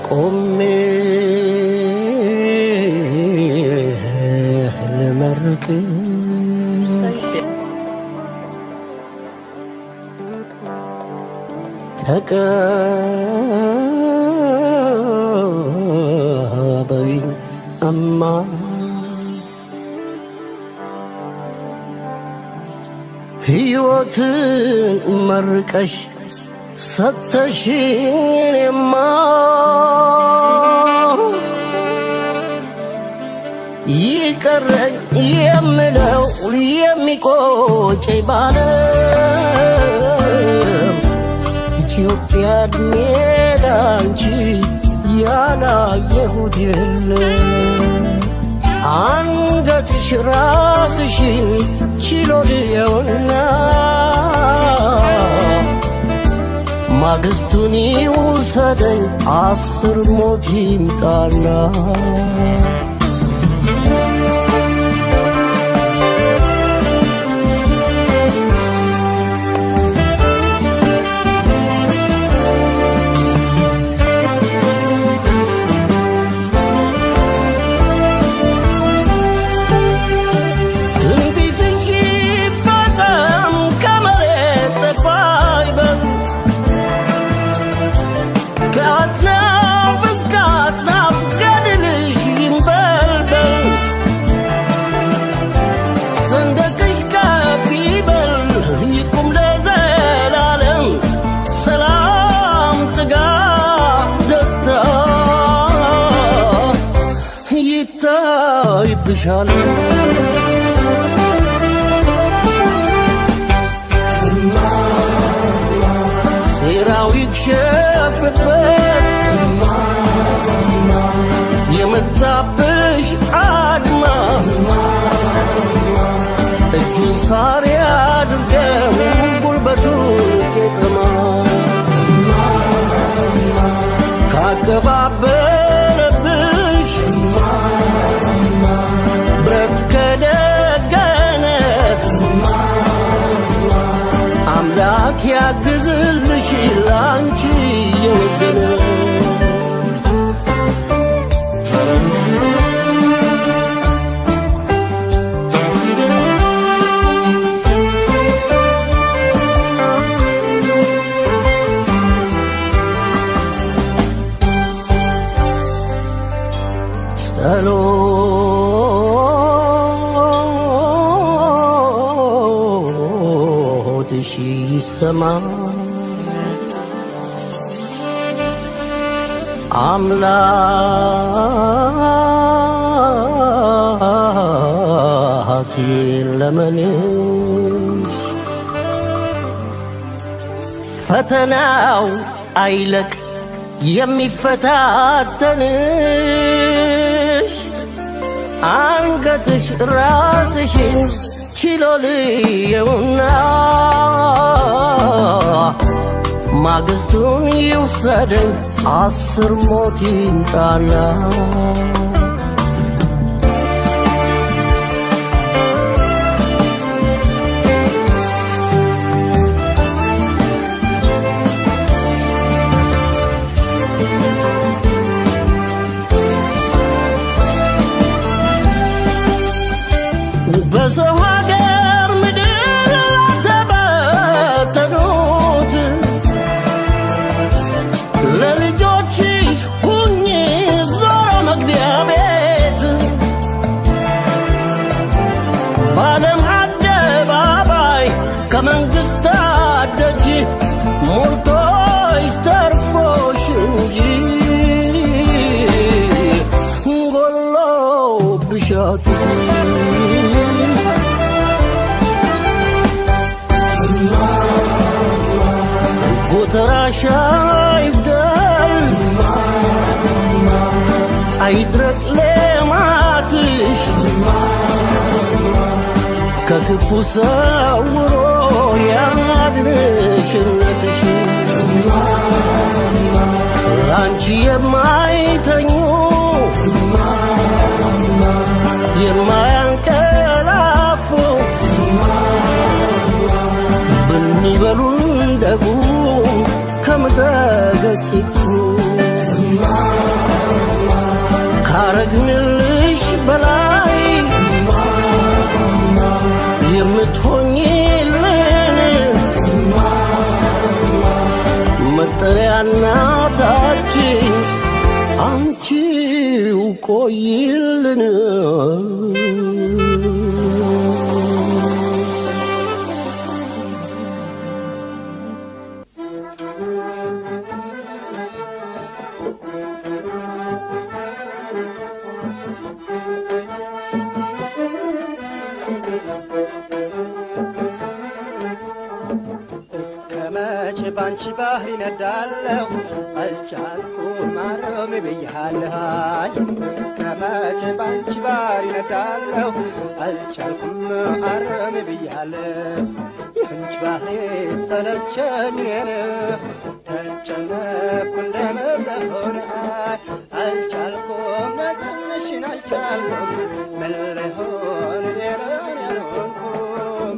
ቆሜ ልመርቅ ተቀበይኝ እማ ሕይወትን መርቀሽ ሰተሽኝ እኔማ ይቀረኝ የምለው የሚቆጨኝ ባለም ኢትዮጵያ እድሜ ላንቺ ያላየሁት የለም አንገትሽ ራስሽን ችሎ ልየውና ማግስቱን ይውሰደኝ አስር ሞት ይምጣና ትንቢትሽ ይፈጸም ከመሬት ጠፋይ በል ከአጥናፍ እስከ አጥናፍ ገድልሽ ይንበልበል ሰንደቅሽ ከፍ ይበል ይቁም ለዘላለም ሰላም ጥጋብ ደስታ ይታይብሻል ሴራው ይክሸፍበት የመጣብሽ አድማ እጁን ሳር ያድርገው ጉልበቱን ቄጠማ ካቀባበለብሽ ብረት ከደገነ አምላክ ያግዝልሽ ላንቺ የወገነ ጸሎትሽ ይሰማ አምላክ ለመንሽ ፈተናው አይለቅ የሚፈታተንሽ አንገትሽ ራስሽን ችሎ ልየውና ማግስቱን ይውሰደኝ አስር ሞት ይምጣና በሰው ሀገር ምድር ተበተኑት ለልጆችሽ ሁኝ ዞሮ መግቢያ ቤት በዓለም አደባባይ ከመንግስታት ደጅ ሞልቶሽ ተርፎሽ እንጂ ጎሎብሻት ጎተራሽ አይጉደል አይድረቅ ሌማትሽ ከክፉ ሰውሮ ያድንሽነትሽ ላንቺ የማይተኙ የማያንቀላፉ ብንበሉን ደጉ ከምድረ ገጽ ይጥፉ መጠሪያ እናታችን አንቺው ቆይልን እስከ መቼ ባንቺ ባህር ይነዳለሁ አልቻልኩም ማረም ብያለሁ እስከ መቼ ባንቺ ባህር ይነዳለሁ አልቻልኩም ማረም ብያለሁ የአንቺ ባህር ሰለቸኝ እኔን ተጨነኩ እንደመለሆነ አልቻልኩም መጽንሽን አልቻልኩም ምን ልሆን ሌላ ያልሆንኩም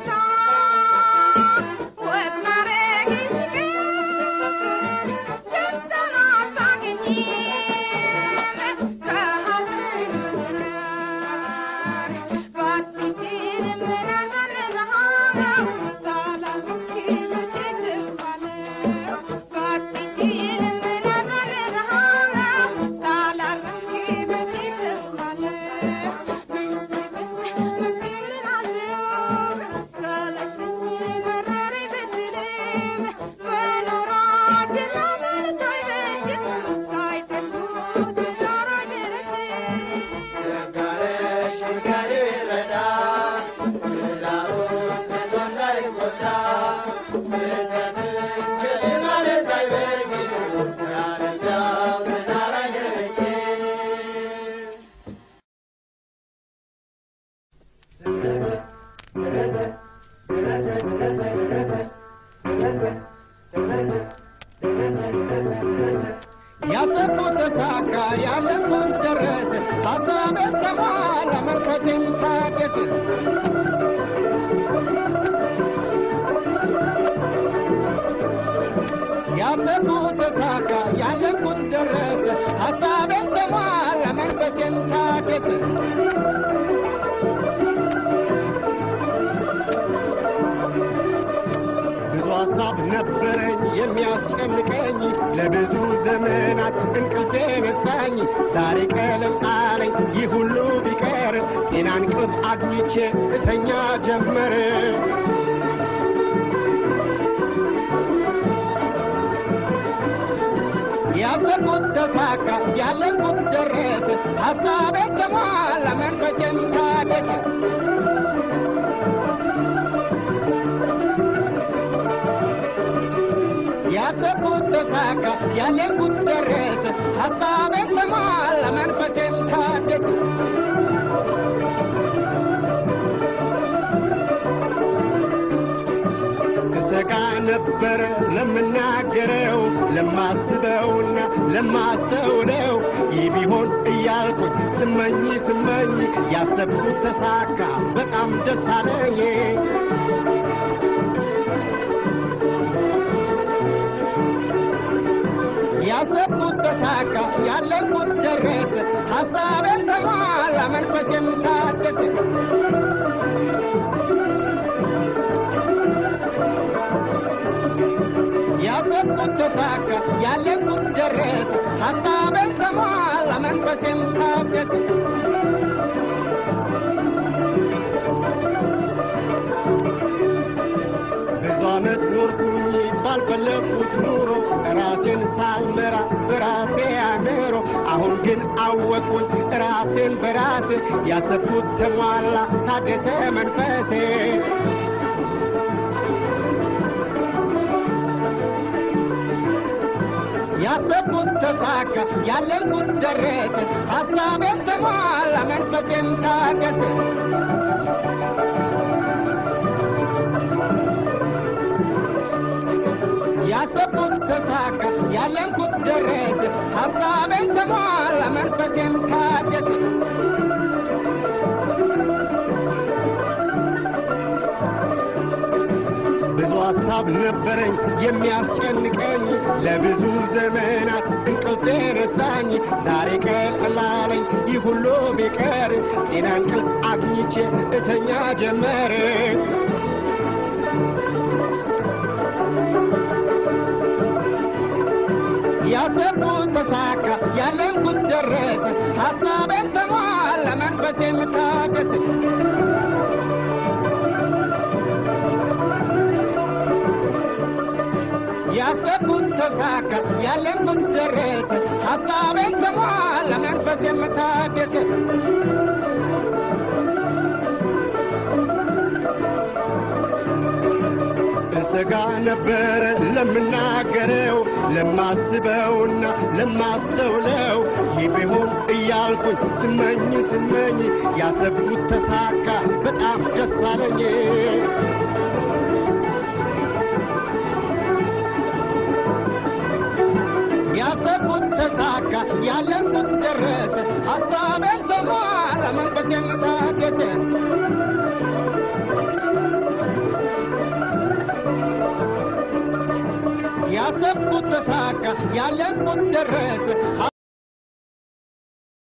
Yes, ያሰብኩት ተሳካ ያለኩት ደረሰ ሀሳቤ ተሟላ መንፈሴም ታደሰ ያሰብኩት ተሳካ ያለኩት ደረሰ ሀሳቤ ተሟላ መንፈሴም ታደሰ ብዙ ሀሳብ ነበረኝ የሚያስጨንቀኝ ለብዙ ዘመናት እንቅልፍ ነሳኝ። ዛሬ ቀለል አለኝ ይህ ሁሉ ቢቀር ጤና እንቅልፍ አግኝቼ እተኛ ጀመር። ያሰብኩት ተሳካ ያለኩት ደረሰ ሀሳቤ ተሟላ መንፈሴም ታደሰ ያሰብኩት ተሳካ ያለኩት ደረሰ ሀሳቤ ተሟላ መንፈሴም ታደሰ እሰጋ ነበረ ለምናገረው ለማስበውና ለማስተውለው ይህ ቢሆን እያልኩኝ ስመኝ ስመኝ ያሰብኩት ተሳካ በጣም ደስ አለኝ ያሰብኩት ተሳካ ያለኩት ደረሰ ሀሳቤን ተሟላ መንፈሴም ታደሰ ያሰብኩት ተሳካ ያለኩት ደረሰ ሀሳቤን ተሟላ መንፈሴም ታደሰ ብዙ ዓመት ኖርኩኝ ባልፈለግኩት ኑሮ ራሴን ሳልመራ በራሴ አእምሮ አሁን ግን አወቅኩኝ ራሴን በራሴ ያሰብኩት ተሟላ ታደሰ መንፈሴ ያሰብኩት ተሳካ ያለንኩት ደረሰ ሀሳቤን ተሟላ መንፈሴም ታደሰ ያሰብኩት ተሳካ ያለንኩት ደረሰ ሀሳቤን ተሟላ መንፈሴም ታደሰ ብዙ ሀሳብ ነበረኝ የሚያስጨንቀኝ ለብዙ ዘመናት እንቅልፍ ረሳኝ ዛሬ ቀለላለኝ ይህ ሁሉ ቢቀር ጤና እንቅልፍ አግኝቼ እተኛ ጀመር ያሰብኩት ተሳካ ያለንኩት ደረሰ ሀሳቤን ተሟላ መንፈሴም ታደሰ ያሰብኩት ተሳካ ያለንኩት ደረሰ ሀሳቤን ተሟላ መንፈሴም ታደሰ እሰጋ ነበረ ለምናገረው ለማስበውና ለማስተውለው ይህ ቢሆን እያልኩኝ ስመኝ ስመኝ ያሰብኩት ተሳካ በጣም ደስ አለኝ ያሰብኩት ተሳካ ያለንኩት ደረሰ ሀሳቤን ተሟላ መንፈሴም ታደሰ ያሰብኩት ተሳካ ያለንኩት ደረሰ